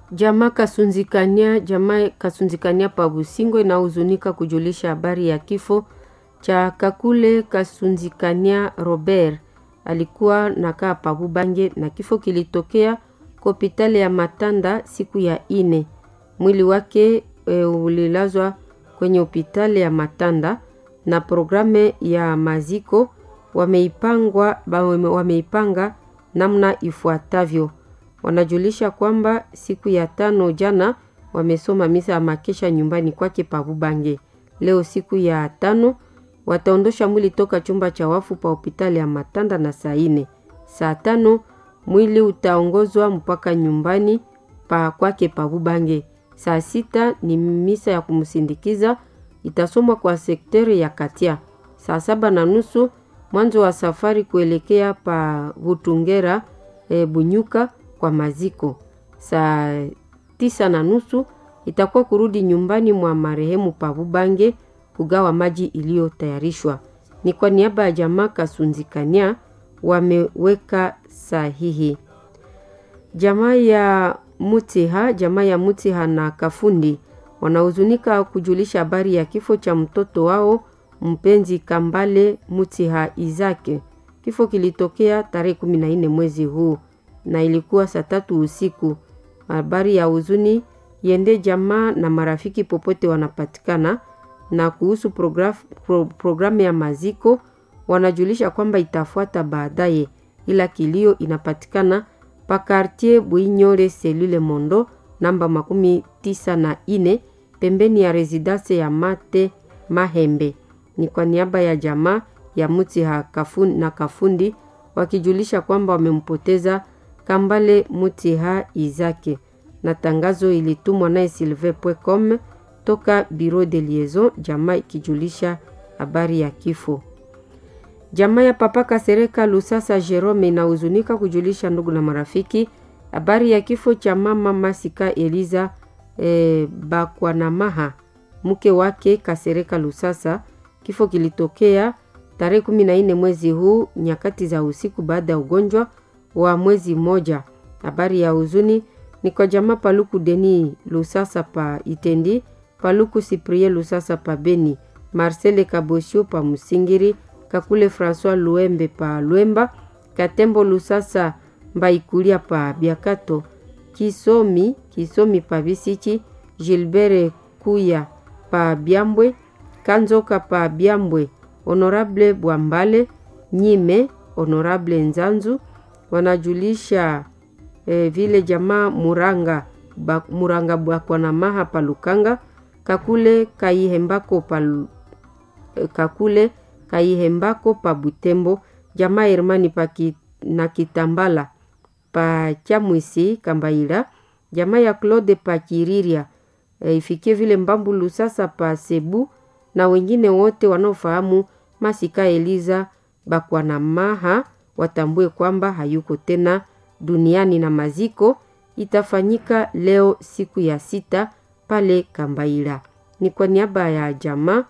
Jamaa Kasunzikania, jamaa Kasunzikania pa Busingo inahuzunika kujulisha habari ya kifo cha Kakule Kasunzikania Robert, alikuwa nakaa pa Bubange na kifo kilitokea kwa hospitali ya Matanda siku ya ine. Mwili wake e, ulilazwa kwenye hospitali ya Matanda na programu ya maziko wameipangwa wameipanga namna ifuatavyo. Wanajulisha kwamba siku ya tano jana wamesoma misa ya makesha nyumbani kwake pa Bubange. Leo siku ya tano wataondosha mwili toka chumba cha wafu pa hospitali ya Matanda na saa ine. Saa tano mwili utaongozwa mpaka nyumbani pa kwake pa Bubange. Saa sita ni misa ya kumsindikiza itasomwa kwa sekteri ya Katia. Saa saba na nusu mwanzo wa safari kuelekea pa Butungera e, Bunyuka kwa maziko. Saa tisa na nusu itakuwa kurudi nyumbani mwa marehemu pa Bubange kugawa maji iliyotayarishwa. Ni kwa niaba ya jamaa Kasunzikania wameweka sahihi. Jamaa ya Mutiha, jamaa ya Mutiha na Kafundi wanahuzunika kujulisha habari ya kifo cha mtoto wao mpenzi Kambale Mutiha Izake. Kifo kilitokea tarehe kumi na nne mwezi huu na ilikuwa saa tatu usiku. Habari ya huzuni yende jamaa na marafiki popote wanapatikana. Na kuhusu programu pro, programu ya maziko wanajulisha kwamba itafuata baadaye, ila kilio inapatikana pa quartier Bwinyore selule Mondo namba makumi tisa na ine pembeni ya residence ya Mate Mahembe. Ni kwa niaba ya jamaa ya Mutiha Kafundi na Kafundi wakijulisha kwamba wamempoteza Kambale Mutiha Izake, na tangazo ilitumwa naye silve.com toka Bureau de Liaison, jamaa ikijulisha habari ya kifo. Jamaa ya Papa Kasereka Lusasa Jerome inahuzunika kujulisha ndugu na marafiki habari ya kifo cha mama Masika Eliza e, Bakwanamaha, mke wake Kasereka Lusasa. Kifo kilitokea tarehe kumi na nne mwezi huu nyakati za usiku baada ya ugonjwa wa mwezi mmoja. Habari ya huzuni ni kwa jamaa Paluku Deni Lusasa pa Itendi, Paluku Siprie Lusasa pa Beni, Marcele Kabosio pa Musingiri, Kakule François Luembe pa Lwemba, Katembo Lusasa Mbaikulia pa Biakato, Kisomi Kisomi pa Bisichi, Gilbert Kuya pa Byambwe, Kanzoka pa Byambwe, Honorable Bwambale Nyime, Honorable Nzanzu wanajulisha eh, vile jamaa Muranga ba, Muranga Bwakwanamaha pa Lukanga, Kakule Kaihembako pa eh, Kakule Kaihembako pa Butembo, jamaa Hermani pa ki, na Kitambala pa Chamwisi Kambaila, jamaa ya Claude pa Kiriria e, ifikie vile Mbambulu sasa pa Sebu na wengine wote wanaofahamu Masika Eliza Bakwanamaha watambue kwamba hayuko tena duniani na maziko itafanyika leo siku ya sita pale Kambaila. Ni kwa niaba ya jamaa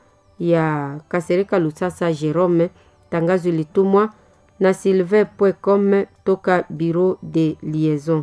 ya Kasereka Lusasa Jerome, tangazo ilitumwa na sylvain.com toka Bureau de Liaison.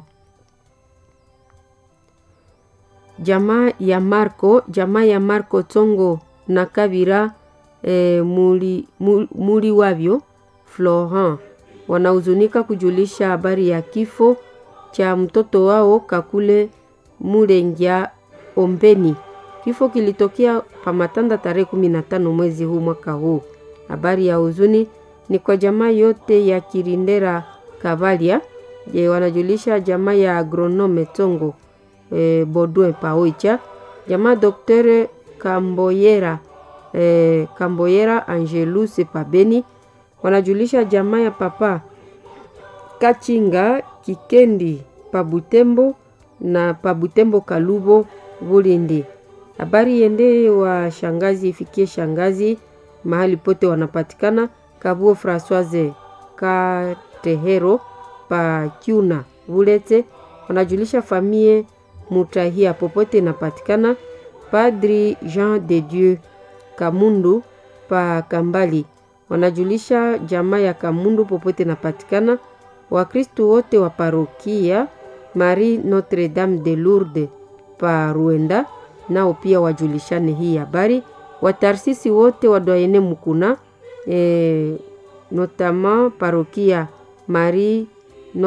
Jamaa ya Marco, jamaa ya Marco Tongo na Kabira e, muri, muri, muri wavyo Florent wanahuzunika kujulisha habari ya kifo cha mtoto wao Kakule Mulengia Ombeni. Kifo kilitokea Pamatanda tarehe kumi na tano mwezi huu mwaka huu. Habari ya huzuni ni kwa jamaa yote ya Kirindera Kavalia. Je, wanajulisha jamaa ya agronome Tongo e, Bodwe Paoicha, jamaa Doktere Kamboyera e, Kamboyera Angelus Pabeni wanajulisha jamaa ya papa Kachinga Kikendi Pabutembo na Pabutembo Kalubo Bulindi. Habari yende wa shangazi ifikie shangazi mahali pote wanapatikana. Kabuo Francoise Katehero pa Kyuna Bulete wanajulisha famie Mutahia popote inapatikana. Padri Jean de Dieu Kamundu pa Kambali wanajulisha jamaa ya Kamundu popote inapatikana. Wakristo wote wa parokia Marie Notre Dame de Lourdes pa Ruenda, nao pia wajulishane hii habari. Watarsisi wote wa Doyene Mukuna e, notama parokia Marie